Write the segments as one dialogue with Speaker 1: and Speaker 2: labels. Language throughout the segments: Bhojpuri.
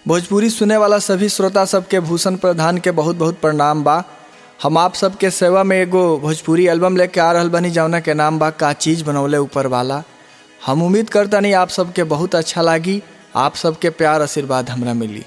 Speaker 1: भोजपुरी सुने वाला सभी श्रोता सबके भूषण प्रधान के बहुत बहुत प्रणाम बा हम आप सबके सेवा में एगो भोजपुरी एल्बम लेके आ रहल बनी जौना के नाम बा का चीज़ बनौले ऊपर वाला हम उम्मीद करतानी आप सबके बहुत अच्छा लागी आप सबके प्यार आशीर्वाद हमरा मिली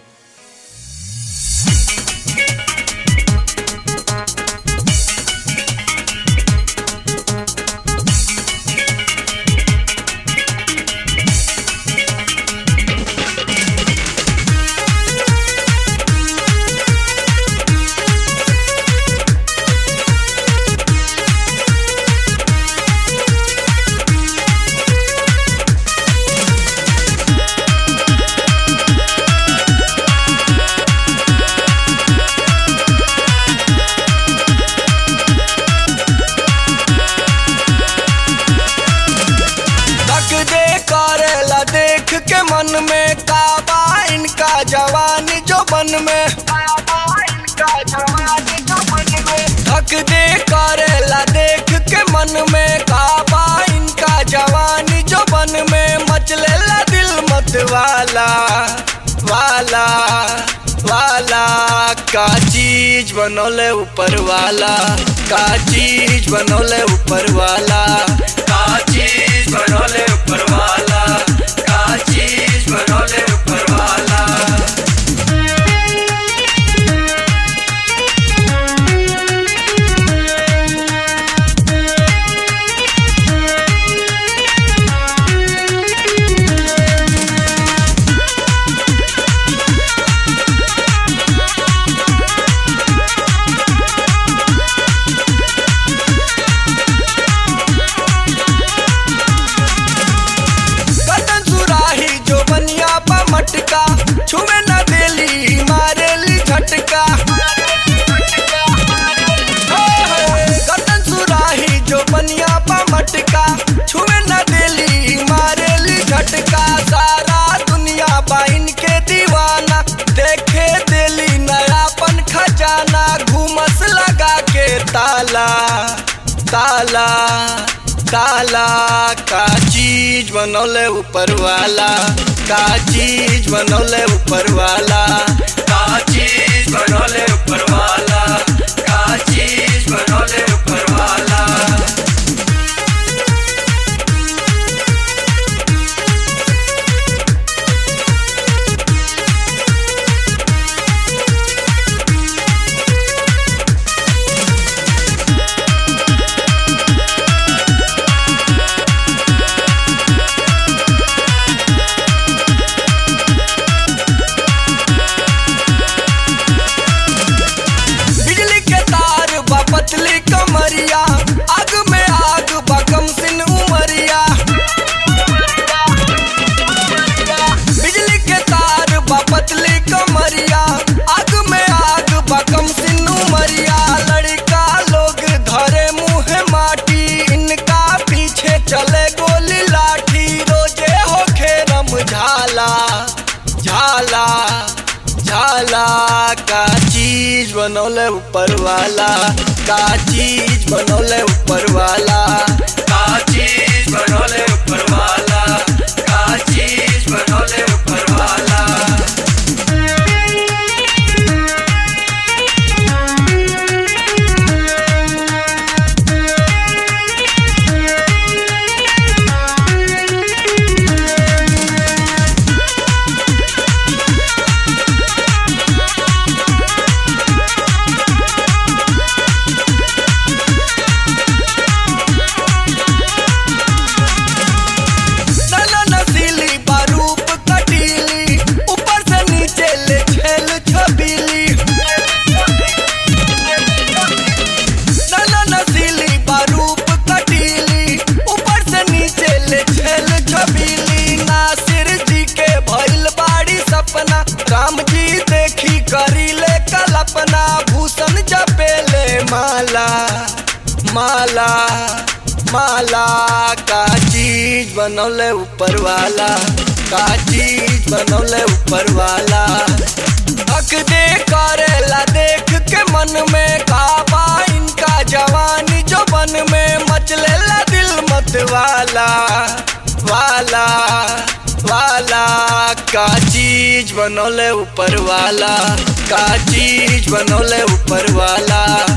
Speaker 2: तक दे करेला देख के मन में काबा इनका जवानी जो बन में थक दे करेला देख के मन में काबा इनका जवानी जो बन में मचलेला दिल मत वाला वाला वाला का चीज बनोले ऊपर वाला का चीज बनोले ऊपर वाला का चीज बनोले ऊपर वाला का चीज बनोले ऊपर वाला कटन सुराही जो बनिया पा मटका छुए न देली मारेली झटका कटन सुराही जो बनिया पा मटका छुए न देली मारेली झटका सारा दुनिया बाइन के दीवाना देखे देली नयापन खजाना घूमस लगा के ताला ताला ताला का चीज बनौले ऊपर वाला का चीज बनौले ऊपर वाला का चीज बनौले ऊपर वाला का चीज बनौले ऊपर वाला बिजली के तार बा पतली कमरिया आग में आग बा कम सिन उमरिया बिजली के तार बा पतली कमरिया आग में आग बा कम सिन उमरिया लड़का लोग धरे मुंह माटी इनका पीछे चले गोली लाठी रोजे होखे रम झाला झाला झाला का चीज बनौले ऊपर वाला का चीज बनौले ऊपर वाला का चीज बनौले ऊपर वाला का चीज बनौले ऊपर वाला नला नसीली बारूप कटीली ऊपर से नीचे ले छेल छबीली नला नसीली बारूप कटीली ऊपर से नीचे ले छेल छबीली नासिर जी के भइल बाड़ी सपना राम जी देखी करी ले कल्पना भूषण जपेले माला माला माला का चीज बनौले ऊपर वाला का चीज बनौले ऊपर वाला हक दे करेला देख के मन में काबा इनका जवानी जो बन में मचलेला दिल मत वाला वाला वाला का चीज बनौले ऊपर वाला का चीज बनौले ऊपर वाला